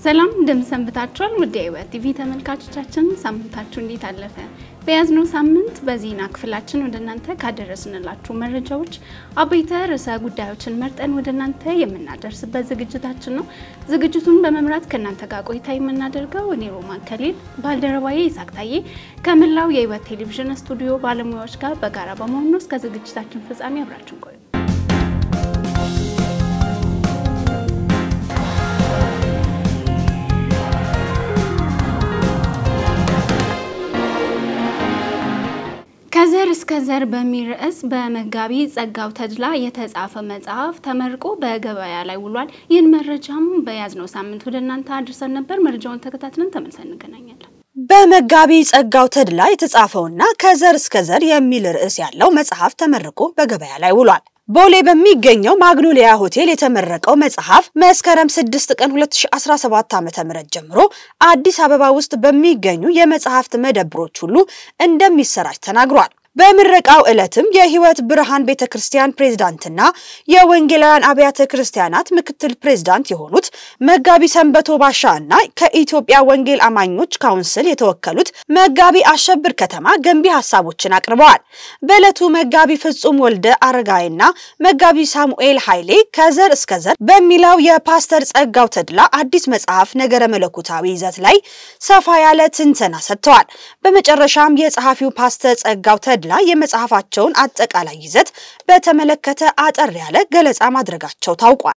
ሰላም እንደምሰንብታችኋል። ውድ የሕይወት ቲቪ ተመልካቾቻችን ሳምንታችሁ እንዴት አለፈ? በያዝነው ሳምንት በዜና ክፍላችን ወደ እናንተ ካደረስንላችሁ መረጃዎች አበይተ ርዕሰ ጉዳዮችን መርጠን ወደ እናንተ የምናደርስበት ዝግጅታችን ነው። ዝግጅቱን በመምራት ከእናንተ ጋር ቆይታ የምናደርገው እኔ ሮማን ከሊል፣ ባልደረባዬ ይሳቅ ታዬ ከመላው የሕይወት ቴሌቪዥን ስቱዲዮ ባለሙያዎች ጋር በጋራ በመሆኑ እስከ ዝግጅታችን ፍጻሜ አብራችን ቆዩ። ከዘር እስከ ዘር በሚል ርዕስ በመጋቢ ጸጋው ተድላ የተጻፈ መጽሐፍ ተመርቆ በገበያ ላይ ውሏል። ይህን መረጃም በያዝነው ሳምንት ወደ እናንተ አድርሰን ነበር። መረጃውን ተከታትለን ተመልሰን እንገናኛለን። በመጋቢ ጸጋው ተድላ የተጻፈውና ከዘር እስከ ዘር የሚል ርዕስ ያለው መጽሐፍ ተመርቆ በገበያ ላይ ውሏል። ቦሌ በሚገኘው ማግኖሊያ ሆቴል የተመረቀው መጽሐፍ መስከረም 6 ቀን 2017 ዓ.ም ጀምሮ አዲስ አበባ ውስጥ በሚገኙ የመጽሐፍት መደብሮች ሁሉ እንደሚሰራጭ ተናግሯል። በምረቃው ዕለትም የሕይወት ብርሃን ቤተክርስቲያን ፕሬዝዳንትና የወንጌላውያን አብያተ ክርስቲያናት ምክትል ፕሬዝዳንት የሆኑት መጋቢ ሰንበቶ ባሻ እና ከኢትዮጵያ ወንጌል አማኞች ካውንስል የተወከሉት መጋቢ አሸብር ከተማ ገንቢ ሀሳቦችን አቅርበዋል። በዕለቱ መጋቢ ፍጹም ወልደ አረጋይና መጋቢ ሳሙኤል ኃይሌ ከዘር እስከ ዘር በሚለው የፓስተር ጸጋው ተድላ አዲስ መጽሐፍ ነገረ መለኮታዊ ይዘት ላይ ሰፋ ያለ ትንተና ሰጥተዋል። በመጨረሻም የጸሐፊው ፓስተር ጸጋው ተድላ ላ የመጽሐፋቸውን አጠቃላይ ይዘት በተመለከተ አጠር ያለ ገለጻ ማድረጋቸው ታውቋል።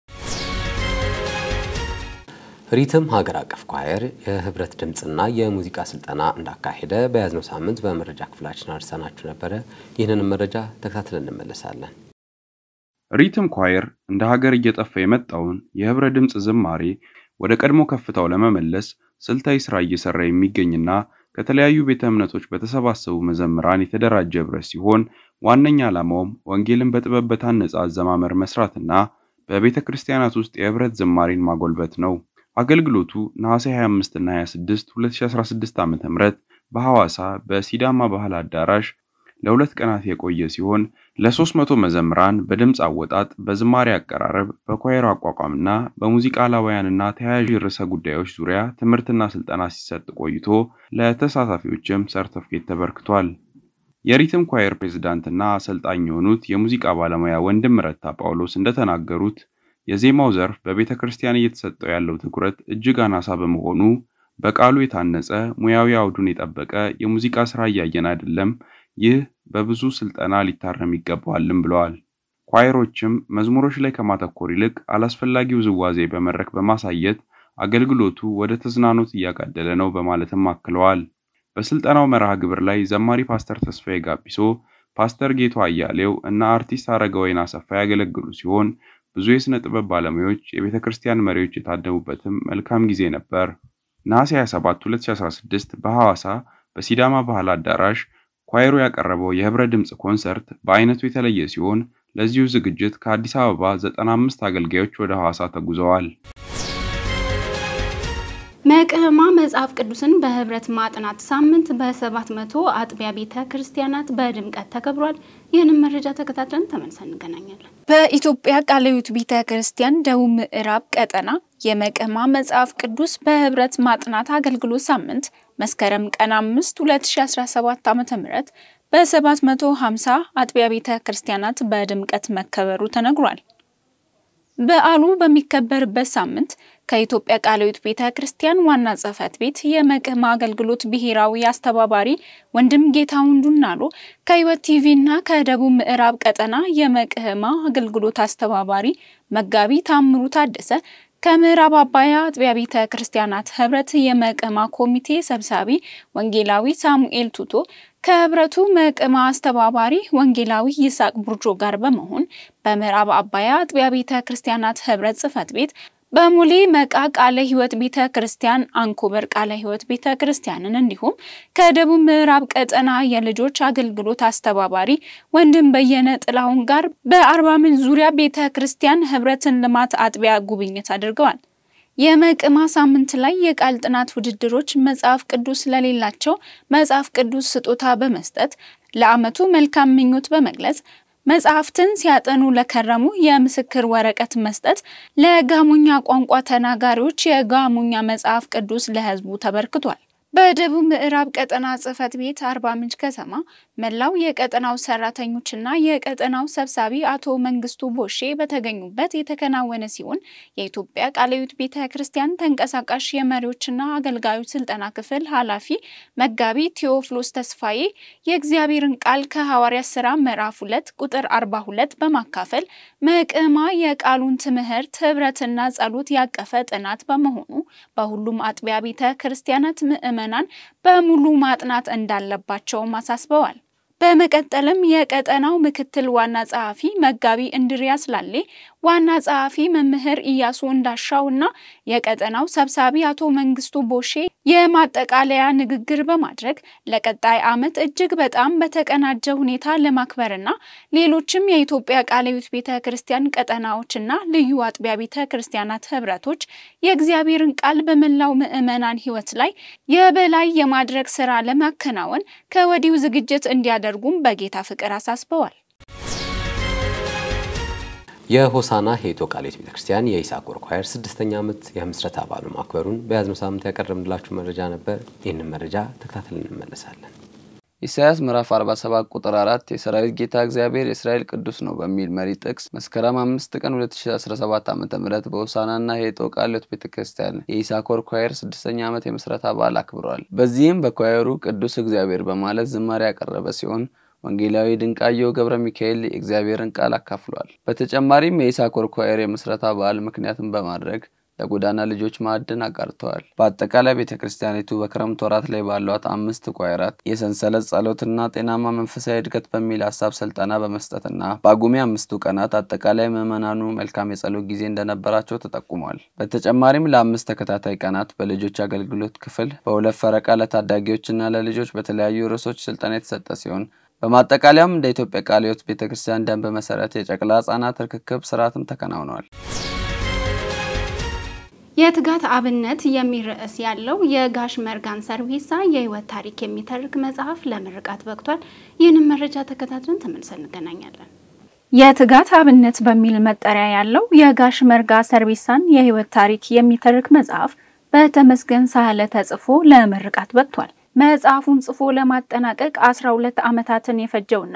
ሪትም ሀገር አቀፍ ኳየር የህብረት ድምፅና የሙዚቃ ስልጠና እንዳካሄደ በያዝነው ሳምንት በመረጃ ክፍላችን አድርሰናችሁ ነበረ። ይህንንም መረጃ ተከታትለን እንመለሳለን። ሪትም ኳየር እንደ ሀገር እየጠፋ የመጣውን የህብረ ድምፅ ዝማሬ ወደ ቀድሞ ከፍታው ለመመለስ ስልታዊ ስራ እየሰራ የሚገኝና ከተለያዩ ቤተ እምነቶች በተሰባሰቡ መዘምራን የተደራጀ ህብረት ሲሆን ዋነኛ ዓላማውም ወንጌልን በጥበብ በታነጸ አዘማመር መስራትና በቤተ ክርስቲያናት ውስጥ የህብረት ዝማሬን ማጎልበት ነው። አገልግሎቱ ነሐሴ 25 እና 26 2016 ዓ.ም በሐዋሳ በሲዳማ ባህል አዳራሽ ለሁለት ቀናት የቆየ ሲሆን ለ300 መዘምራን በድምፅ አወጣጥ፣ በዝማሬ አቀራረብ፣ በኳየር አቋቋምና በሙዚቃ አላዋያንና ተያያዥ ርዕሰ ጉዳዮች ዙሪያ ትምህርትና ስልጠና ሲሰጥ ቆይቶ ለተሳታፊዎችም ሰርተፍኬት ተበርክቷል። የሪትም ኳየር ፕሬዝዳንትና አሰልጣኝ የሆኑት የሙዚቃ ባለሙያ ወንድም ረታ ጳውሎስ እንደተናገሩት የዜማው ዘርፍ በቤተ ክርስቲያን እየተሰጠው ያለው ትኩረት እጅግ አናሳ በመሆኑ በቃሉ የታነጸ ሙያዊ አውዱን የጠበቀ የሙዚቃ ስራ እያየን አይደለም። ይህ በብዙ ስልጠና ሊታረም ይገባዋልም ብለዋል። ኳየሮችም መዝሙሮች ላይ ከማተኮር ይልቅ አላስፈላጊ ውዝዋዜ በመድረክ በማሳየት አገልግሎቱ ወደ ተዝናኖት እያጋደለ ነው በማለትም አክለዋል። በስልጠናው መርሃ ግብር ላይ ዘማሪ ፓስተር ተስፋዬ ጋቢሶ፣ ፓስተር ጌቶ አያሌው እና አርቲስት አረጋወይን አሰፋ ያገለግሉ ሲሆን ብዙ የሥነ ጥበብ ባለሙያዎች፣ የቤተ ክርስቲያን መሪዎች የታደሙበትም መልካም ጊዜ ነበር። ነሐሴ 27 2016 በሐዋሳ በሲዳማ ባህል አዳራሽ ኳየሩ ያቀረበው የህብረ ድምፅ ኮንሰርት በአይነቱ የተለየ ሲሆን ለዚሁ ዝግጅት ከአዲስ አበባ 95 አገልጋዮች ወደ ሐዋሳ ተጉዘዋል። መቅህማ መጽሐፍ ቅዱስን በህብረት ማጥናት ሳምንት በሰባት መቶ አጥቢያ ቤተ ክርስቲያናት በድምቀት ተከብሯል። ይህንን መረጃ ተከታትለን ተመልሰን እንገናኛለን። በኢትዮጵያ ቃለ ሕይወት ቤተ ክርስቲያን ደቡብ ምዕራብ ቀጠና የመቅህማ መጽሐፍ ቅዱስ በህብረት ማጥናት አገልግሎት ሳምንት መስከረም ቀን 5 2017 ዓ.ም በ750 አጥቢያ ቤተ ክርስቲያናት በድምቀት መከበሩ ተነግሯል። በዓሉ በሚከበርበት ሳምንት ከኢትዮጵያ ቃለ ሕይወት ቤተ ክርስቲያን ዋና ጽሕፈት ቤት የመቅህማ አገልግሎት ብሔራዊ አስተባባሪ ወንድም ጌታሁን ዱናሎ ከሕይወት ቲቪ እና ከደቡብ ምዕራብ ቀጠና የመቅህማ አገልግሎት አስተባባሪ መጋቢ ታምሩ ታደሰ ከምዕራብ አባያ አጥቢያ ቤተ ክርስቲያናት ህብረት የመቅህማ ኮሚቴ ሰብሳቢ ወንጌላዊ ሳሙኤል ቱቶ ከህብረቱ መቅህማ አስተባባሪ ወንጌላዊ ይስሐቅ ቡርጆ ጋር በመሆን በምዕራብ አባያ አጥቢያ ቤተ ክርስቲያናት ህብረት ጽሕፈት ቤት በሙሌ መቃ ቃለ ሕይወት ቤተ ክርስቲያን፣ አንኮበር ቃለ ሕይወት ቤተ ክርስቲያንን እንዲሁም ከደቡብ ምዕራብ ቀጠና የልጆች አገልግሎት አስተባባሪ ወንድም በየነ ጥላሁን ጋር በአርባ ምንጭ ዙሪያ ቤተ ክርስቲያን ህብረትን ልማት አጥቢያ ጉብኝት አድርገዋል። የመቅህማ ሳምንት ላይ የቃል ጥናት ውድድሮች መጽሐፍ ቅዱስ ለሌላቸው መጽሐፍ ቅዱስ ስጦታ በመስጠት ለዓመቱ መልካም ምኞት በመግለጽ መጽሐፍትን ሲያጠኑ ለከረሙ የምስክር ወረቀት መስጠት፣ ለጋሞኛ ቋንቋ ተናጋሪዎች የጋሞኛ መጽሐፍ ቅዱስ ለሕዝቡ ተበርክቷል። በደቡብ ምዕራብ ቀጠና ጽሕፈት ቤት አርባ ምንጭ ከተማ መላው የቀጠናው ሰራተኞችና የቀጠናው ሰብሳቢ አቶ መንግስቱ ቦሼ በተገኙበት የተከናወነ ሲሆን የኢትዮጵያ ቃለ ሕይወት ቤተ ክርስቲያን ተንቀሳቃሽ የመሪዎችና አገልጋዮች ስልጠና ክፍል ኃላፊ መጋቢ ቴዎፍሎስ ተስፋዬ የእግዚአብሔርን ቃል ከሐዋርያት ሥራ ምዕራፍ ሁለት ቁጥር አርባ ሁለት በማካፈል መቅማ የቃሉን ትምህርት ህብረትና ጸሎት ያቀፈ ጥናት በመሆኑ በሁሉም አጥቢያ ቤተ ክርስቲያናት ምዕመናን በሙሉ ማጥናት እንዳለባቸውም አሳስበዋል። በመቀጠልም የቀጠናው ምክትል ዋና ጸሐፊ መጋቢ እንድሪያስ ላሌ፣ ዋና ጸሐፊ መምህር ኢያሱ እንዳሻው እና የቀጠናው ሰብሳቢ አቶ መንግስቱ ቦሼ የማጠቃለያ ንግግር በማድረግ ለቀጣይ ዓመት እጅግ በጣም በተቀናጀ ሁኔታ ለማክበርና ሌሎችም የኢትዮጵያ ቃለ ሕይወት ቤተ ክርስቲያን ቀጠናዎችና ልዩ አጥቢያ ቤተ ክርስቲያናት ህብረቶች የእግዚአብሔርን ቃል በመላው ምዕመናን ህይወት ላይ የበላይ የማድረግ ስራ ለማከናወን ከወዲሁ ዝግጅት እንዲያደርጉም በጌታ ፍቅር አሳስበዋል። የሆሳና ሄቶ ቃለ ሕይወት ቤተክርስቲያን የኢሳኮር ኳየር ስድስተኛ ዓመት የምስረታ በዓሉ ማክበሩን በያዝነው ሳምንት ያቀረብንላችሁ መረጃ ነበር። ይህንን መረጃ ተከታትለን እንመለሳለን። ኢሳያስ ምዕራፍ 47 ቁጥር 4 የሰራዊት ጌታ እግዚአብሔር የእስራኤል ቅዱስ ነው በሚል መሪ ጥቅስ መስከረም 5 ቀን 2017 ዓ ም በሆሳናና ሄጦ ቃለ ሕይወት ቤተ ክርስቲያን የኢሳኮር ኳየር ስድስተኛ ዓመት የምስረታ በዓል አክብረዋል። በዚህም በኳየሩ ቅዱስ እግዚአብሔር በማለት ዝማሬ ያቀረበ ሲሆን ወንጌላዊ ድንቃየው ገብረ ሚካኤል የእግዚአብሔርን ቃል አካፍሏል። በተጨማሪም የኢሳኮር ኳየር የምስረታ በዓል ምክንያትን በማድረግ ለጎዳና ልጆች ማዕድን አጋርተዋል። በአጠቃላይ ቤተ ክርስቲያኒቱ በክረምት ወራት ላይ ባሏት አምስት ኳየራት የሰንሰለት ጸሎትና ጤናማ መንፈሳዊ እድገት በሚል ሀሳብ ስልጠና በመስጠትና በጳጉሜ አምስቱ ቀናት አጠቃላይ ምዕመናኑ መልካም የጸሎት ጊዜ እንደነበራቸው ተጠቁሟል። በተጨማሪም ለአምስት ተከታታይ ቀናት በልጆች አገልግሎት ክፍል በሁለት ፈረቃ ለታዳጊዎችና ለልጆች በተለያዩ ርዕሶች ስልጠና የተሰጠ ሲሆን በማጠቃለያም እንደ ኢትዮጵያ ቃለ ሕይወት ቤተ ክርስቲያን ደንብ መሰረት የጨቅላ ህጻናት ርክክብ ስርዓትም ተከናውነዋል። የትጋት አብነት የሚል ርዕስ ያለው የጋሽ መርጋን ሰርቪሳ የህይወት ታሪክ የሚተርክ መጽሐፍ ለምርቃት በቅቷል። ይህንን መረጃ ተከታትለን ተመልሰን እንገናኛለን። የትጋት አብነት በሚል መጠሪያ ያለው የጋሽ መርጋ ሰርቪሳን የህይወት ታሪክ የሚተርክ መጽሐፍ በተመስገን ሳህለ ተጽፎ ለምርቃት በቅቷል። መጽሐፉን ጽፎ ለማጠናቀቅ 12 ዓመታትን የፈጀውና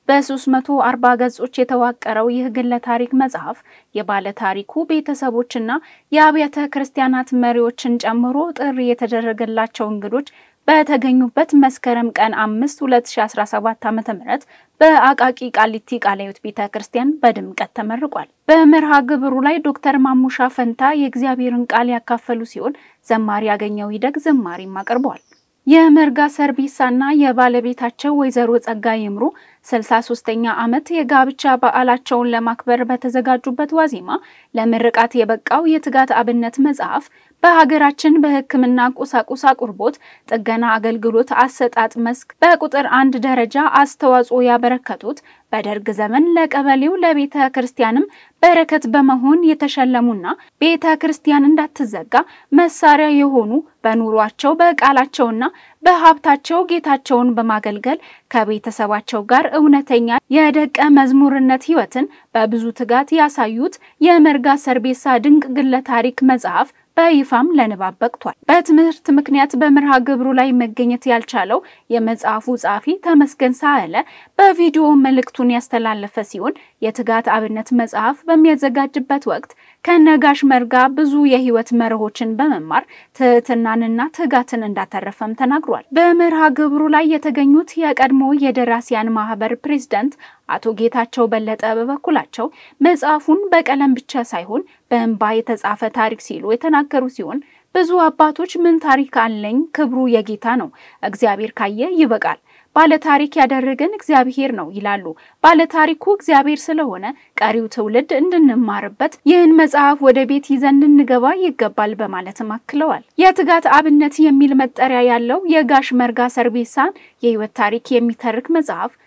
በ340 ገጾች የተዋቀረው ይህ ግለ ታሪክ መጽሐፍ የባለ ታሪኩ ቤተሰቦችና የአብያተ ክርስቲያናት መሪዎችን ጨምሮ ጥሪ የተደረገላቸው እንግዶች በተገኙበት መስከረም ቀን 5 2017 ዓ.ም በአቃቂ ቃሊቲ ቃለ ሕይወት ቤተ ክርስቲያን በድምቀት ተመርቋል። በመርሃ ግብሩ ላይ ዶክተር ማሙሻ ፈንታ የእግዚአብሔርን ቃል ያካፈሉ ሲሆን ዘማሪ ያገኘው ይደግ ዘማሪም አቅርበዋል። የመርጋ ሰርቢሳና የባለቤታቸው ወይዘሮ ጸጋ ይምሩ 63ኛ ዓመት የጋብቻ በዓላቸውን ለማክበር በተዘጋጁበት ዋዜማ ለምርቃት የበቃው የትጋት አብነት መጽሐፍ በሀገራችን በሕክምና ቁሳቁስ አቅርቦት ጥገና አገልግሎት አሰጣጥ መስክ በቁጥር አንድ ደረጃ አስተዋጽኦ ያበረከቱት በደርግ ዘመን ለቀበሌው ለቤተ ክርስቲያንም በረከት በመሆን የተሸለሙና ቤተ ክርስቲያን እንዳትዘጋ መሳሪያ የሆኑ በኑሯቸው በቃላቸውና በሀብታቸው ጌታቸውን በማገልገል ከቤተሰባቸው ጋር እውነተኛ የደቀ መዝሙርነት ሕይወትን በብዙ ትጋት ያሳዩት የመርጋ ሰርቤሳ ድንቅ ግለ ታሪክ መጽሐፍ በይፋም ለንባብ በቅቷል። በትምህርት ምክንያት በመርሃ ግብሩ ላይ መገኘት ያልቻለው የመጽሐፉ ጸሐፊ ተመስገን ሳህለ በቪዲዮ መልእክቱን ያስተላለፈ ሲሆን የትጋት አብነት መጽሐፍ በሚያዘጋጅበት ወቅት ከነጋሽ መርጋ ብዙ የህይወት መርሆችን በመማር ትህትናንና ትጋትን እንዳተረፈም ተናግሯል። በመርሃ ግብሩ ላይ የተገኙት የቀድሞ የደራሲያን ማህበር ፕሬዝዳንት አቶ ጌታቸው በለጠ በበኩላቸው መጽሐፉን በቀለም ብቻ ሳይሆን በእንባ የተጻፈ ታሪክ ሲሉ የተናገሩ ሲሆን ብዙ አባቶች ምን ታሪክ አለኝ፣ ክብሩ የጌታ ነው፣ እግዚአብሔር ካየ ይበቃል፣ ባለታሪክ ያደረገን እግዚአብሔር ነው ይላሉ። ባለታሪኩ እግዚአብሔር ስለሆነ ቀሪው ትውልድ እንድንማርበት ይህን መጽሐፍ ወደ ቤት ይዘን ልንገባ ይገባል በማለትም አክለዋል። የትጋት አብነት የሚል መጠሪያ ያለው የጋሽ መርጋ ሰርቤሳን የህይወት ታሪክ የሚተርክ መጽሐፍ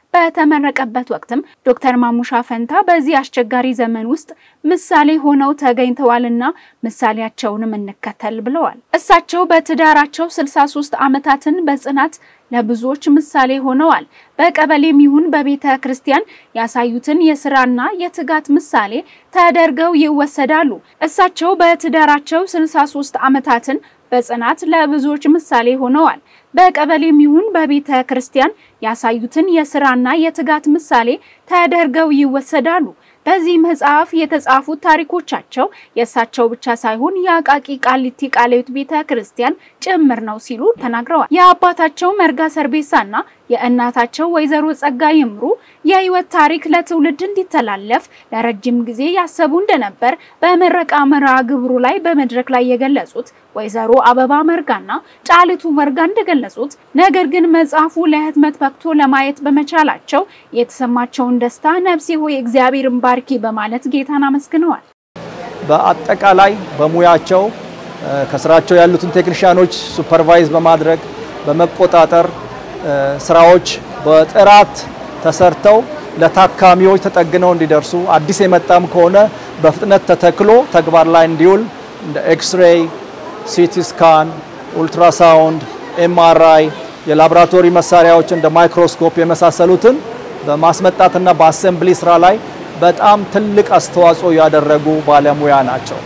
በተመረቀበት ወቅትም ዶክተር ማሙሻ ፈንታ በዚህ አስቸጋሪ ዘመን ውስጥ ምሳሌ ሆነው ተገኝተዋልና ምሳሌያቸውንም እንከተል ብለዋል። እሳቸው በትዳራቸው 63 ዓመታትን በጽናት ለብዙዎች ምሳሌ ሆነዋል። በቀበሌም ይሁን በቤተ ክርስቲያን ያሳዩትን የስራና የትጋት ምሳሌ ተደርገው ይወሰዳሉ። እሳቸው በትዳራቸው 63 ዓመታትን በጽናት ለብዙዎች ምሳሌ ሆነዋል። በቀበሌም ይሁን በቤተ ክርስቲያን ያሳዩትን የስራና የትጋት ምሳሌ ተደርገው ይወሰዳሉ። በዚህ መጽሐፍ የተጻፉት ታሪኮቻቸው የእሳቸው ብቻ ሳይሆን የአቃቂ ቃሊቲ ቃልዮት ቤተ ክርስቲያን ጭምር ነው ሲሉ ተናግረዋል። የአባታቸው መርጋ ሰርቤሳና የእናታቸው ወይዘሮ ጸጋ ይምሩ የህይወት ታሪክ ለትውልድ እንዲተላለፍ ለረጅም ጊዜ ያሰቡ እንደነበር በምረቃ መርሃ ግብሩ ላይ በመድረክ ላይ የገለጹት ወይዘሮ አበባ መርጋና ጫልቱ መርጋ እንደገለጹት ነገር ግን መጽሐፉ ለህትመት በቅቶ ለማየት በመቻላቸው የተሰማቸውን ደስታ ነፍሴ ሆይ እግዚአብሔርን ባርኪ በማለት ጌታን አመስግነዋል። በአጠቃላይ በሙያቸው ከስራቸው ያሉትን ቴክኒሽያኖች ሱፐርቫይዝ በማድረግ በመቆጣጠር ስራዎች በጥራት ተሰርተው ለታካሚዎች ተጠግነው እንዲደርሱ አዲስ የመጣም ከሆነ በፍጥነት ተተክሎ ተግባር ላይ እንዲውል እንደ ኤክስሬይ፣ ሲቲ ስካን፣ ኡልትራሳውንድ፣ ኤምአርአይ የላቦራቶሪ መሳሪያዎች እንደ ማይክሮስኮፕ የመሳሰሉትን በማስመጣትና በአሰምብሊ ስራ ላይ በጣም ትልቅ አስተዋጽኦ ያደረጉ ባለሙያ ናቸው።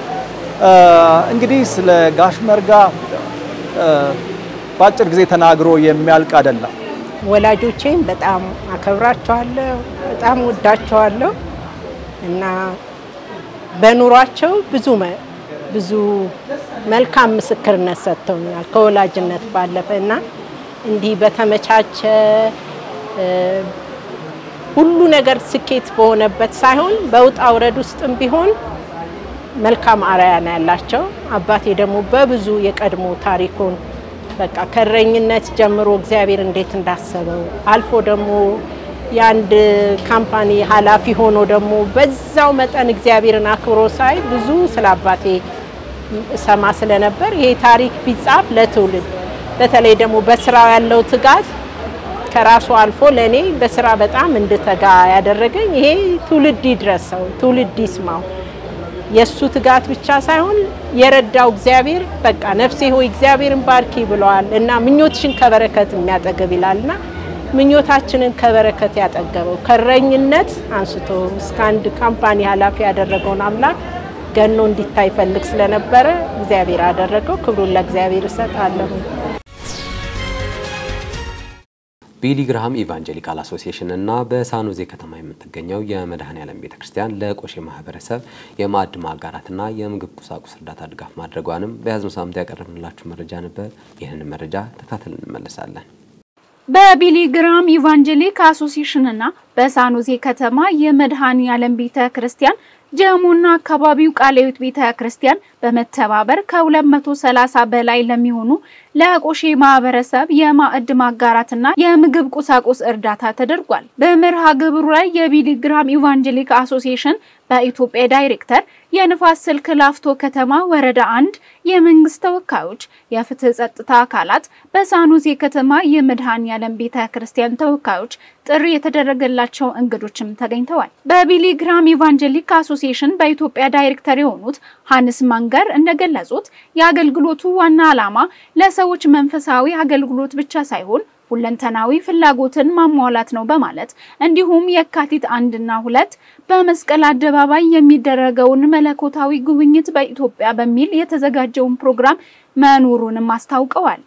እንግዲህ ስለ ጋሽ መርጋ በአጭር ጊዜ ተናግሮ የሚያልቅ አይደለም። ወላጆቼም በጣም አከብራቸዋለሁ፣ በጣም ወዳቸዋለሁ እና በኑሯቸው ብዙ ብዙ መልካም ምስክርነት ሰጥተውኛል ከወላጅነት ባለፈ እና እንዲህ በተመቻቸ ሁሉ ነገር ስኬት በሆነበት ሳይሆን በውጣ ውረድ ውስጥም ቢሆን መልካም አርአያ ነው ያላቸው። አባቴ ደግሞ በብዙ የቀድሞ ታሪኩን በቃ ከእረኝነት ጀምሮ እግዚአብሔር እንዴት እንዳሰበው አልፎ ደግሞ የአንድ ካምፓኒ ኃላፊ ሆኖ ደግሞ በዛው መጠን እግዚአብሔርን አክብሮ ሳይ ብዙ ስለ አባቴ ሰማ ስለነበር ይሄ ታሪክ ቢጻፍ ለትውልድ በተለይ ደግሞ በስራው ያለው ትጋት ከራሱ አልፎ ለእኔ በስራ በጣም እንድተጋ ያደረገኝ ይሄ ትውልድ ይድረሰው፣ ትውልድ ይስማው። የእሱ ትጋት ብቻ ሳይሆን የረዳው እግዚአብሔር በቃ ነፍሴ ሆይ እግዚአብሔርን ባርኪ ብለዋል እና ምኞትሽን ከበረከት የሚያጠግብ ይላልና ምኞታችንን ከበረከት ያጠገበው ከእረኝነት አንስቶ እስከ አንድ ካምፓኒ ኃላፊ ያደረገውን አምላክ ገኖ እንዲታይ ፈልግ ስለነበረ እግዚአብሔር አደረገው። ክብሩን ለእግዚአብሔር እሰጣለሁ። ቢሊ ግርሃም ኢቫንጀሊካል አሶሲዬሽን እና በሳኖዜ ከተማ የምትገኘው የመድኃኔዓለም ቤተ ክርስቲያን ለቆሼ ማህበረሰብ የማዕድ ማጋራትና የምግብ ቁሳቁስ እርዳታ ድጋፍ ማድረጓንም በያዝነው ሳምንት ያቀረብንላችሁ መረጃ ነበር። ይህንን መረጃ ተከታተል እንመለሳለን። በቢሊ ግራም ኢቫንጀሊክ አሶሲዬሽን እና በሳኖዜ ከተማ የመድኃኔዓለም ቤተ ክርስቲያን ጀሙና አካባቢው ቃልዮት ቤተ ክርስቲያን በመተባበር ከ230 በላይ ለሚሆኑ ለቆሼ ማህበረሰብ የማዕድ ማጋራትና የምግብ ቁሳቁስ እርዳታ ተደርጓል። በመርሃ ግብሩ ላይ የቢሊ ግራም ኢቫንጀሊክ አሶሲዬሽን በኢትዮጵያ ዳይሬክተር፣ የንፋስ ስልክ ላፍቶ ከተማ ወረዳ አንድ የመንግስት ተወካዮች፣ የፍትህ ጸጥታ አካላት፣ በሳኑዜ ከተማ የመድኃኔዓለም ቤተ ክርስቲያን ተወካዮች፣ ጥሪ የተደረገላቸው እንግዶችም ተገኝተዋል። በቢሊ ግራም ኢቫንጀሊክ አሶሲዬሽን በኢትዮጵያ ዳይሬክተር የሆኑት ሀንስ ማንገር እንደገለጹት የአገልግሎቱ ዋና ዓላማ ለሰዎች መንፈሳዊ አገልግሎት ብቻ ሳይሆን ሁለንተናዊ ፍላጎትን ማሟላት ነው በማለት እንዲሁም የካቲት አንድና ሁለት በመስቀል አደባባይ የሚደረገውን መለኮታዊ ጉብኝት በኢትዮጵያ በሚል የተዘጋጀውን ፕሮግራም መኖሩንም አስታውቀዋል።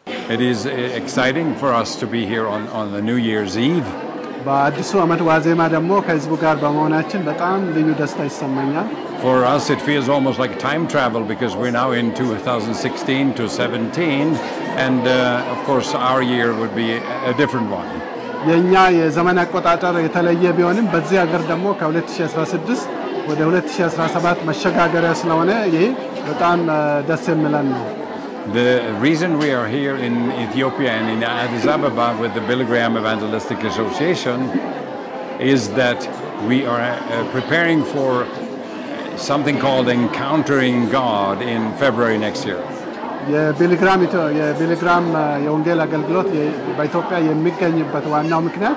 በአዲሱ ዓመት ዋዜማ ደግሞ ከህዝቡ ጋር በመሆናችን በጣም ልዩ ደስታ ይሰማኛል። For us, it feels almost like time travel because we're now in 2016 to 17, and uh, of course, our year would be a different one. የእኛ የዘመን አቆጣጠር የተለየ ቢሆንም በዚህ ሀገር ደግሞ ከ2016 ወደ 2017 መሸጋገሪያ ስለሆነ ይህ በጣም ደስ የሚለን ነው። The reason we are here in Ethiopia and in Addis Ababa with the Billy Graham Evangelistic Association is that we are uh, preparing for something called Encountering God in February next year. የቢሊግራም የቢሊግራም የወንጌል አገልግሎት በኢትዮጵያ የሚገኝበት ዋናው ምክንያት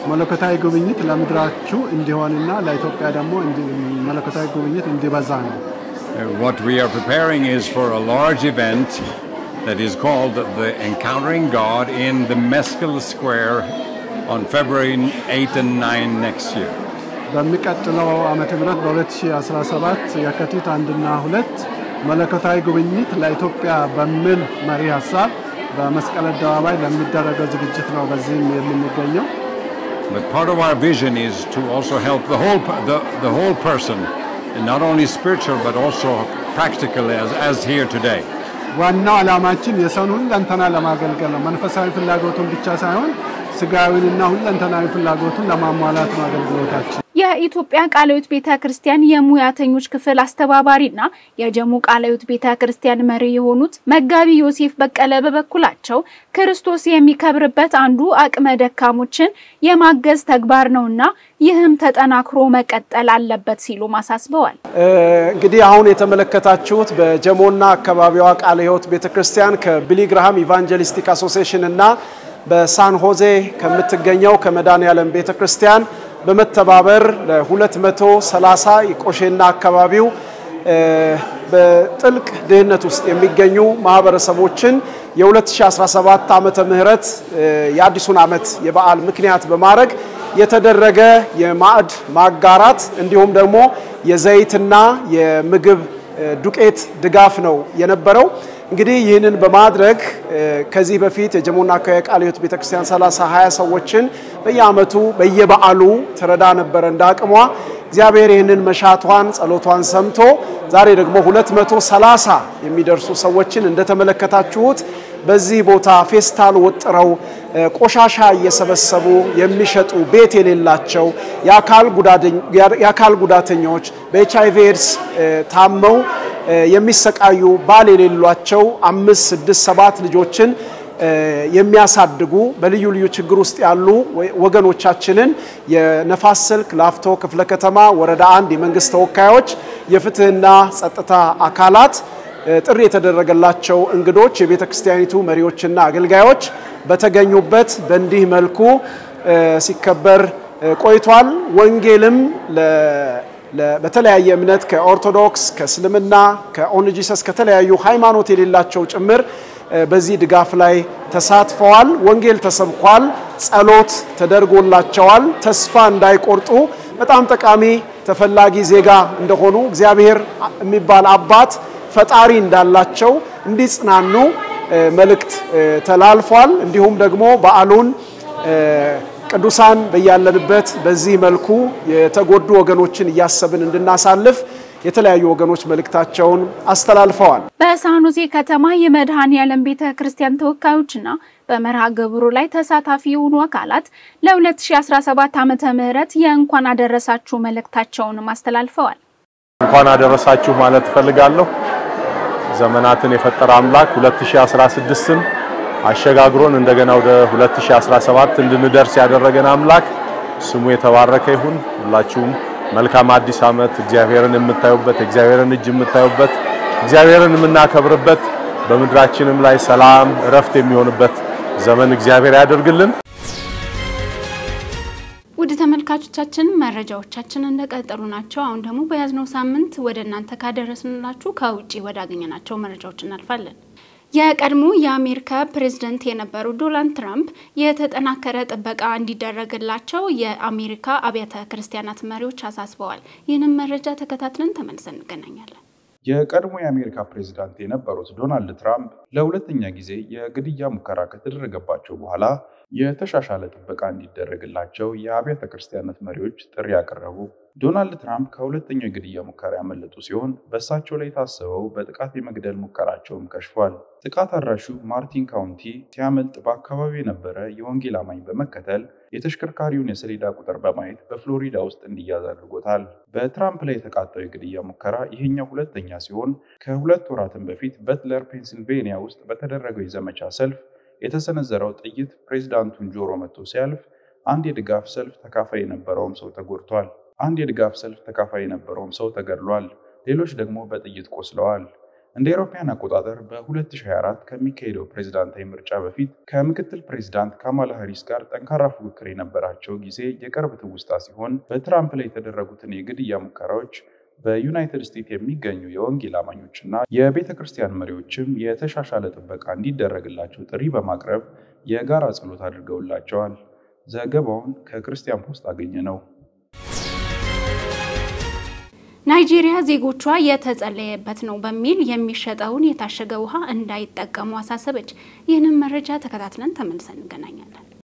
መለኮታዊ ጉብኝት ለምድራችሁ እንዲሆንና ለኢትዮጵያ ደግሞ መለኮታዊ ጉብኝት እንዲበዛ ነው። What we are preparing is for a large event that is called the Encountering God in the Mescal Square on February 8 and 9 next year. በሚቀጥለው ዓመተ ምህረት በ2017 የካቲት አንድና ሁለት መለኮታዊ ጉብኝት ለኢትዮጵያ በሚል መሪ ሀሳብ በመስቀል አደባባይ ለሚደረገው ዝግጅት ነው በዚህም የምንገኘው። But part of our vision is to also help the whole, the, the whole person, and not only spiritual but also practical as, as here today. ዋናው ዓላማችን የሰውን ሁለንተና ለማገልገል ነው። መንፈሳዊ ፍላጎቱን ብቻ ሳይሆን ስጋዊንና ሁለንተናዊ ፍላጎቱን ለማሟላት ነው አገልግሎታችን። የኢትዮጵያ ቃለ ሕይወት ቤተ ክርስቲያን የሙያተኞች ክፍል አስተባባሪና የጀሙ ቃለ ሕይወት ቤተ ክርስቲያን መሪ የሆኑት መጋቢ ዮሴፍ በቀለ በበኩላቸው ክርስቶስ የሚከብርበት አንዱ አቅመ ደካሞችን የማገዝ ተግባር ነውና ይህም ተጠናክሮ መቀጠል አለበት ሲሉ አሳስበዋል። እንግዲህ አሁን የተመለከታችሁት በጀሞና አካባቢዋ ቃለ ሕይወት ቤተ ክርስቲያን ከቢሊግርሃም ኢቫንጀሊስቲክ አሶሲዬሽን እና በሳን ሆዜ ከምትገኘው ከመድኃኔዓለም ቤተ ክርስቲያን በመተባበር ለ230 የቆሼና አካባቢው በጥልቅ ድህነት ውስጥ የሚገኙ ማህበረሰቦችን የ2017 ዓመተ ምህረት የአዲሱን ዓመት የበዓል ምክንያት በማድረግ የተደረገ የማዕድ ማጋራት እንዲሁም ደግሞ የዘይትና የምግብ ዱቄት ድጋፍ ነው የነበረው። እንግዲህ ይህንን በማድረግ ከዚህ በፊት የጀሞና አካባቢ ቃለ ሕይወት ቤተክርስቲያን 30 20 ሰዎችን በየአመቱ በየበዓሉ ትረዳ ነበረ እንደ አቅሟ። እግዚአብሔር ይህንን መሻቷን ጸሎቷን ሰምቶ ዛሬ ደግሞ 230 የሚደርሱ ሰዎችን እንደተመለከታችሁት በዚህ ቦታ ፌስታል ወጥረው ቆሻሻ እየሰበሰቡ የሚሸጡ ቤት የሌላቸው የአካል ጉዳተኞች በኤች አይቪ ኤድስ ታመው የሚሰቃዩ ባል የሌሏቸው አምስት ስድስት ሰባት ልጆችን የሚያሳድጉ በልዩ ልዩ ችግር ውስጥ ያሉ ወገኖቻችንን የነፋስ ስልክ ላፍቶ ክፍለ ከተማ ወረዳ አንድ የመንግስት ተወካዮች፣ የፍትህና ጸጥታ አካላት ጥሪ የተደረገላቸው እንግዶች፣ የቤተ ክርስቲያኒቱ መሪዎችና አገልጋዮች በተገኙበት በእንዲህ መልኩ ሲከበር ቆይቷል። ወንጌልም በተለያየ እምነት ከኦርቶዶክስ፣ ከእስልምና፣ ከኦንጂሰስ ከተለያዩ ሃይማኖት የሌላቸው ጭምር በዚህ ድጋፍ ላይ ተሳትፈዋል። ወንጌል ተሰብኳል። ጸሎት ተደርጎላቸዋል። ተስፋ እንዳይቆርጡ በጣም ጠቃሚ ተፈላጊ ዜጋ እንደሆኑ እግዚአብሔር የሚባል አባት ፈጣሪ እንዳላቸው እንዲጽናኑ መልእክት ተላልፏል። እንዲሁም ደግሞ በዓሉን ቅዱሳን በያለንበት በዚህ መልኩ የተጎዱ ወገኖችን እያሰብን እንድናሳልፍ የተለያዩ ወገኖች መልእክታቸውን አስተላልፈዋል። በሳኑዜ ከተማ የመድኃኔዓለም ቤተ ክርስቲያን ተወካዮችና በመርሃ ግብሩ ላይ ተሳታፊ የሆኑ አካላት ለ2017 ዓመተ ምህረት የእንኳን አደረሳችሁ መልእክታቸውንም አስተላልፈዋል። እንኳን አደረሳችሁ ማለት እፈልጋለሁ። ዘመናትን የፈጠረ አምላክ 2016ን አሸጋግሮን እንደገና ወደ 2017 እንድንደርስ ያደረገን አምላክ ስሙ የተባረከ ይሁን። ሁላችሁም መልካም አዲስ ዓመት እግዚአብሔርን የምታዩበት እግዚአብሔርን እጅ የምታዩበት እግዚአብሔርን የምናከብርበት በምድራችንም ላይ ሰላም እረፍት የሚሆንበት ዘመን እግዚአብሔር ያደርግልን። ውድ ተመልካቾቻችን መረጃዎቻችን እንደቀጠሉ ናቸው። አሁን ደግሞ በያዝነው ሳምንት ወደ እናንተ ካደረስንላችሁ ከውጭ ወዳገኘናቸው መረጃዎች እናልፋለን። የቀድሞ የአሜሪካ ፕሬዝደንት የነበሩ ዶናልድ ትራምፕ የተጠናከረ ጥበቃ እንዲደረግላቸው የአሜሪካ አብያተ ክርስቲያናት መሪዎች አሳስበዋል። ይህንን መረጃ ተከታትለን ተመልሰን እንገናኛለን። የቀድሞ የአሜሪካ ፕሬዝዳንት የነበሩት ዶናልድ ትራምፕ ለሁለተኛ ጊዜ የግድያ ሙከራ ከተደረገባቸው በኋላ የተሻሻለ ጥበቃ እንዲደረግላቸው የአብያተ ክርስቲያናት መሪዎች ጥሪ ያቀረቡ። ዶናልድ ትራምፕ ከሁለተኛው የግድያ ሙከራ ያመለጡ ሲሆን በእሳቸው ላይ የታሰበው በጥቃት የመግደል ሙከራቸውም ከሽፏል። ጥቃት አድራሹ ማርቲን ካውንቲ ሲያመልጥ በአካባቢው የነበረ የወንጌል አማኝ በመከተል የተሽከርካሪውን የሰሌዳ ቁጥር በማየት በፍሎሪዳ ውስጥ እንዲያዝ አድርጎታል። በትራምፕ ላይ የተቃጣው የግድያ ሙከራ ይሄኛው ሁለተኛ ሲሆን ከሁለት ወራትም በፊት በትለር ፔንሲልቬኒያ ውስጥ በተደረገው የዘመቻ ሰልፍ የተሰነዘረው ጥይት ፕሬዚዳንቱን ጆሮ መጥቶ ሲያልፍ አንድ የድጋፍ ሰልፍ ተካፋይ የነበረውም ሰው ተጎድቷል። አንድ የድጋፍ ሰልፍ ተካፋይ የነበረውም ሰው ተገድሏል። ሌሎች ደግሞ በጥይት ቆስለዋል። እንደ አውሮፓውያን አቆጣጠር በ2024 ከሚካሄደው ፕሬዝዳንታዊ ምርጫ በፊት ከምክትል ፕሬዝዳንት ካማላ ሃሪስ ጋር ጠንካራ ፉክክር የነበራቸው ጊዜ የቅርብ ትውስታ ሲሆን በትራምፕ ላይ የተደረጉትን የግድያ ሙከራዎች በዩናይትድ ስቴትስ የሚገኙ የወንጌል አማኞችና የቤተ ክርስቲያን መሪዎችም የተሻሻለ ጥበቃ እንዲደረግላቸው ጥሪ በማቅረብ የጋራ ጸሎት አድርገውላቸዋል። ዘገባውን ከክርስቲያን ፖስት አገኘ ነው። ናይጄሪያ ዜጎቿ የተጸለየበት ነው በሚል የሚሸጠውን የታሸገ ውሃ እንዳይጠቀሙ አሳሰበች። ይህንን መረጃ ተከታትለን ተመልሰን እንገናኛለን።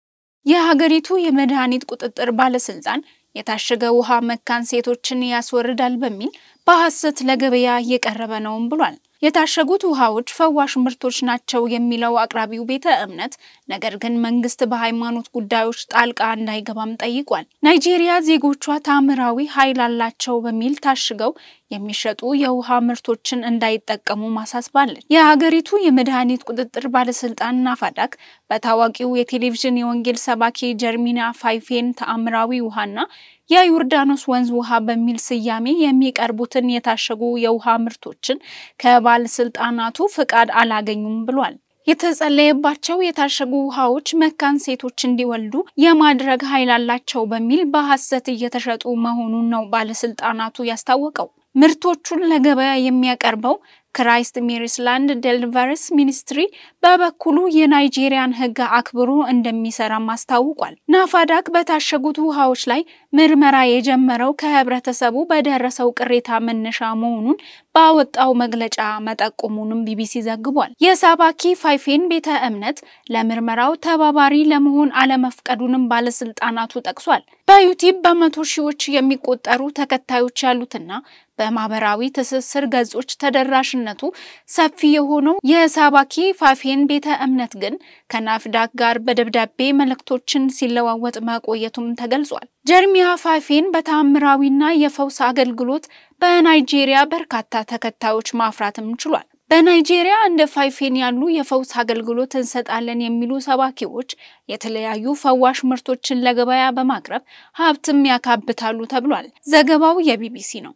የሀገሪቱ የመድኃኒት ቁጥጥር ባለስልጣን የታሸገ ውሃ መካን ሴቶችን ያስወርዳል በሚል በሐሰት ለገበያ እየቀረበ ነውም ብሏል። የታሸጉት ውሃዎች ፈዋሽ ምርቶች ናቸው የሚለው አቅራቢው ቤተ እምነት ነገር ግን መንግስት በሃይማኖት ጉዳዮች ጣልቃ እንዳይገባም ጠይቋል። ናይጄሪያ ዜጎቿ ታምራዊ ኃይል አላቸው በሚል ታሽገው የሚሸጡ የውሃ ምርቶችን እንዳይጠቀሙ ማሳስባለች። የሀገሪቱ የመድኃኒት ቁጥጥር ባለስልጣን ናፋዳክ በታዋቂው የቴሌቪዥን የወንጌል ሰባኪ ጀርሚና ፋይፌን ተአምራዊ ውሃና የዮርዳኖስ ወንዝ ውሃ በሚል ስያሜ የሚቀርቡትን የታሸጉ የውሃ ምርቶችን ከባለስልጣናቱ ፍቃድ አላገኙም ብሏል። የተጸለየባቸው የታሸጉ ውሃዎች መካን ሴቶች እንዲወልዱ የማድረግ ኃይል አላቸው በሚል በሐሰት እየተሸጡ መሆኑን ነው ባለስልጣናቱ ያስታወቀው። ምርቶቹን ለገበያ የሚያቀርበው ክራይስት ሜሪስላንድ ዴሊቨርስ ሚኒስትሪ በበኩሉ የናይጄሪያን ሕግ አክብሮ እንደሚሰራም አስታውቋል። ናፋዳክ በታሸጉት ውሃዎች ላይ ምርመራ የጀመረው ከህብረተሰቡ በደረሰው ቅሬታ መነሻ መሆኑን ባወጣው መግለጫ መጠቆሙንም ቢቢሲ ዘግቧል። የሳባኪ ፋይፌን ቤተ እምነት ለምርመራው ተባባሪ ለመሆን አለመፍቀዱንም ባለስልጣናቱ ጠቅሷል። በዩቲዩብ በመቶ ሺዎች የሚቆጠሩ ተከታዮች ያሉትና በማህበራዊ ትስስር ገጾች ተደራሽነቱ ሰፊ የሆነው የሳባኪ ፋፌን ቤተ እምነት ግን ከናፍዳክ ጋር በደብዳቤ መልእክቶችን ሲለዋወጥ መቆየቱም ተገልጿል። ጀርሚያ ፋፌን በተአምራዊና የፈውስ አገልግሎት በናይጄሪያ በርካታ ተከታዮች ማፍራትም ችሏል። በናይጄሪያ እንደ ፋይፌን ያሉ የፈውስ አገልግሎት እንሰጣለን የሚሉ ሰባኪዎች የተለያዩ ፈዋሽ ምርቶችን ለገበያ በማቅረብ ሀብትም ያካብታሉ ተብሏል። ዘገባው የቢቢሲ ነው።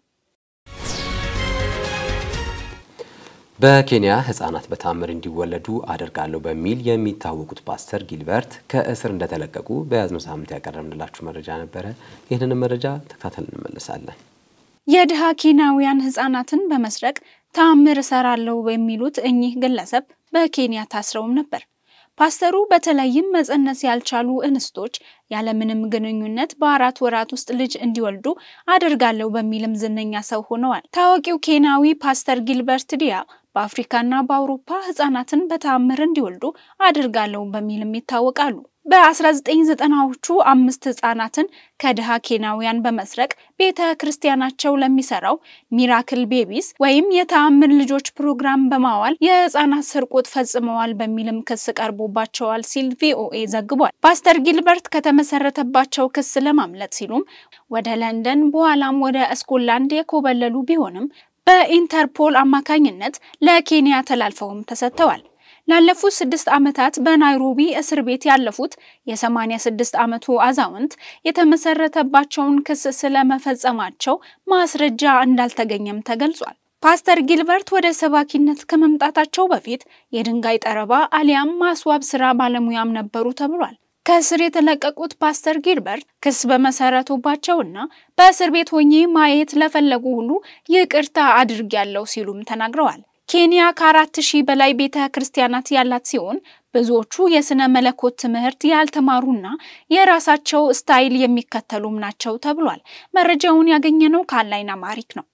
በኬንያ ህጻናት በታምር እንዲወለዱ አደርጋለሁ በሚል የሚታወቁት ፓስተር ጊልበርት ከእስር እንደተለቀቁ በያዝነው ሳምንት ያቀረብንላችሁ መረጃ ነበረ። ይህንን መረጃ ተከታተል እንመለሳለን። የድሃ ኬንያውያን ህጻናትን በመስረቅ ታምር እሰራለሁ የሚሉት እኚህ ግለሰብ በኬንያ ታስረውም ነበር። ፓስተሩ በተለይም መጸነስ ያልቻሉ እንስቶች ያለምንም ግንኙነት በአራት ወራት ውስጥ ልጅ እንዲወልዱ አደርጋለሁ በሚልም ዝነኛ ሰው ሆነዋል። ታዋቂው ኬንያዊ ፓስተር ጊልበርት ዲያ በአፍሪካና በአውሮፓ ህጻናትን በተአምር እንዲወልዱ አድርጋለሁ በሚልም ይታወቃሉ። በ1990ዎቹ አምስት ህጻናትን ከድሃ ኬንያውያን በመስረቅ ቤተ ክርስቲያናቸው ለሚሰራው ሚራክል ቤቢስ ወይም የተአምር ልጆች ፕሮግራም በማዋል የህጻናት ስርቆት ፈጽመዋል በሚልም ክስ ቀርቦባቸዋል ሲል ቪኦኤ ዘግቧል። ፓስተር ጊልበርት ከተመሰረተባቸው ክስ ለማምለጥ ሲሉም ወደ ለንደን በኋላም ወደ ስኮትላንድ የኮበለሉ ቢሆንም በኢንተርፖል አማካኝነት ለኬንያ ተላልፈውም ተሰጥተዋል። ላለፉት ስድስት ዓመታት በናይሮቢ እስር ቤት ያለፉት የ86 ዓመቱ አዛውንት የተመሰረተባቸውን ክስ ስለመፈጸማቸው ማስረጃ እንዳልተገኘም ተገልጿል። ፓስተር ጊልበርት ወደ ሰባኪነት ከመምጣታቸው በፊት የድንጋይ ጠረባ አሊያም ማስዋብ ስራ ባለሙያም ነበሩ ተብሏል። ከእስር የተለቀቁት ፓስተር ጊልበርት ክስ በመሰረቱባቸውና በእስር ቤት ሆኜ ማየት ለፈለጉ ሁሉ ይቅርታ አድርጊያለሁ ሲሉም ተናግረዋል። ኬንያ ከአራት ሺህ በላይ ቤተ ክርስቲያናት ያላት ሲሆን ብዙዎቹ የስነ መለኮት ትምህርት ያልተማሩና የራሳቸው ስታይል የሚከተሉም ናቸው ተብሏል። መረጃውን ያገኘነው ከአንላይን አማሪክ ነው።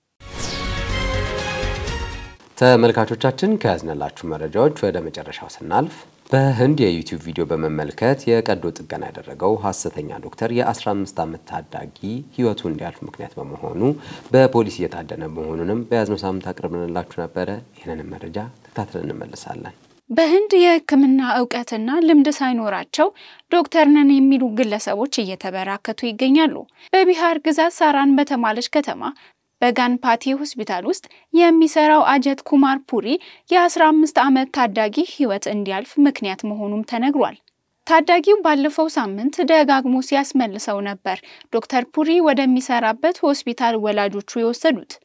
ተመልካቾቻችን ከያዝነላችሁ መረጃዎች ወደ መጨረሻው ስናልፍ በህንድ የዩቲዩብ ቪዲዮ በመመልከት የቀዶ ጥገና ያደረገው ሐሰተኛ ዶክተር የ15 ዓመት ታዳጊ ህይወቱ እንዲያልፍ ምክንያት በመሆኑ በፖሊስ እየታደነ መሆኑንም በያዝነው ሳምንት አቅርበንላችሁ ነበረ። ይህንንም መረጃ ተከታትለን እንመለሳለን። በህንድ የሕክምና እውቀትና ልምድ ሳይኖራቸው ዶክተር ነን የሚሉ ግለሰቦች እየተበራከቱ ይገኛሉ። በቢሃር ግዛት ሳራን በተባለች ከተማ በጋንፓቲ ሆስፒታል ውስጥ የሚሰራው አጀት ኩማር ፑሪ የ15 ዓመት ታዳጊ ህይወት እንዲያልፍ ምክንያት መሆኑም ተነግሯል። ታዳጊው ባለፈው ሳምንት ደጋግሞ ሲያስመልሰው ነበር ዶክተር ፑሪ ወደሚሰራበት ሆስፒታል ወላጆቹ የወሰዱት።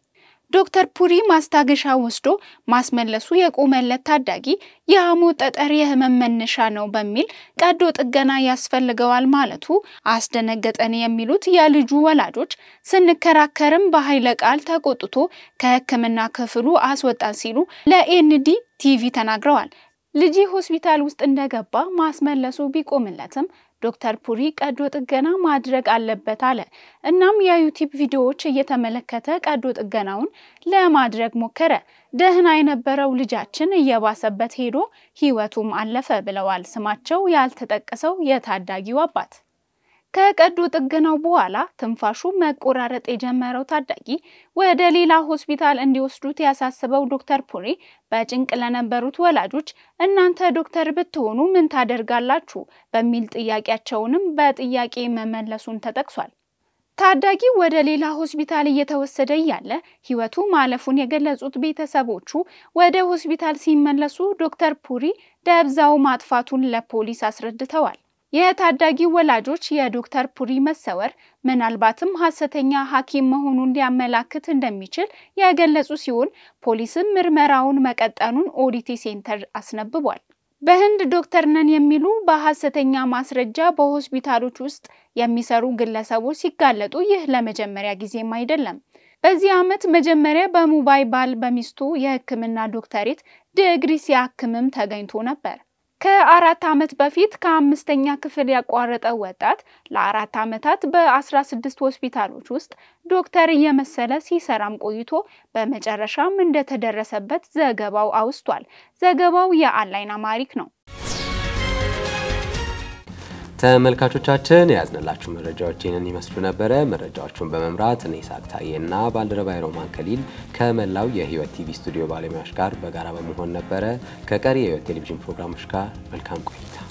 ዶክተር ፑሪ ማስታገሻ ወስዶ ማስመለሱ የቆመለት ታዳጊ የሐሞት ጠጠር የህመም መነሻ ነው በሚል ቀዶ ጥገና ያስፈልገዋል ማለቱ አስደነገጠን የሚሉት የልጁ ወላጆች ስንከራከርም በኃይለ ቃል ተቆጥቶ ከሕክምና ክፍሉ አስወጣን ሲሉ ለኤንዲ ቲቪ ተናግረዋል። ልጅ ሆስፒታል ውስጥ እንደገባ ማስመለሱ ቢቆምለትም ዶክተር ፑሪ ቀዶ ጥገና ማድረግ አለበት አለ። እናም የዩቲዩብ ቪዲዮዎች እየተመለከተ ቀዶ ጥገናውን ለማድረግ ሞከረ። ደህና የነበረው ልጃችን እየባሰበት ሄዶ ህይወቱም አለፈ ብለዋል ስማቸው ያልተጠቀሰው የታዳጊው አባት። ከቀዶ ጥገናው በኋላ ትንፋሹ መቆራረጥ የጀመረው ታዳጊ ወደ ሌላ ሆስፒታል እንዲወስዱት ያሳስበው ዶክተር ፑሪ በጭንቅ ለነበሩት ወላጆች እናንተ ዶክተር ብትሆኑ ምን ታደርጋላችሁ በሚል ጥያቄያቸውንም በጥያቄ መመለሱን ተጠቅሷል። ታዳጊው ወደ ሌላ ሆስፒታል እየተወሰደ እያለ ህይወቱ ማለፉን የገለጹት ቤተሰቦቹ ወደ ሆስፒታል ሲመለሱ ዶክተር ፑሪ ደብዛው ማጥፋቱን ለፖሊስ አስረድተዋል። የታዳጊው ወላጆች የዶክተር ፑሪ መሰወር ምናልባትም ሐሰተኛ ሐኪም መሆኑን ሊያመላክት እንደሚችል የገለጹ ሲሆን ፖሊስም ምርመራውን መቀጠኑን ኦዲቲ ሴንተር አስነብቧል። በህንድ ዶክተር ነን የሚሉ በሐሰተኛ ማስረጃ በሆስፒታሎች ውስጥ የሚሰሩ ግለሰቦች ሲጋለጡ ይህ ለመጀመሪያ ጊዜም አይደለም። በዚህ ዓመት መጀመሪያ በሙምባይ ባል በሚስቱ የሕክምና ዶክተሬት ዲግሪ ሲያክምም ተገኝቶ ነበር። ከአራት ዓመት በፊት ከአምስተኛ ክፍል ያቋረጠው ወጣት ለአራት ዓመታት በ16 ሆስፒታሎች ውስጥ ዶክተር እየመሰለ ሲሰራም ቆይቶ በመጨረሻም እንደተደረሰበት ዘገባው አውስቷል። ዘገባው የአንላይን አማሪክ ነው። ተመልካቾቻችን የያዝንላችሁ መረጃዎች ይህንን ይመስሉ ነበረ። መረጃዎቹን በመምራት እኔ ይስሐቅ ታዬና ባልደረባይ ሮማን ከሊል ከመላው የህይወት ቲቪ ስቱዲዮ ባለሙያዎች ጋር በጋራ በመሆን ነበረ። ከቀሪ የህይወት ቴሌቪዥን ፕሮግራሞች ጋር መልካም ቆይታ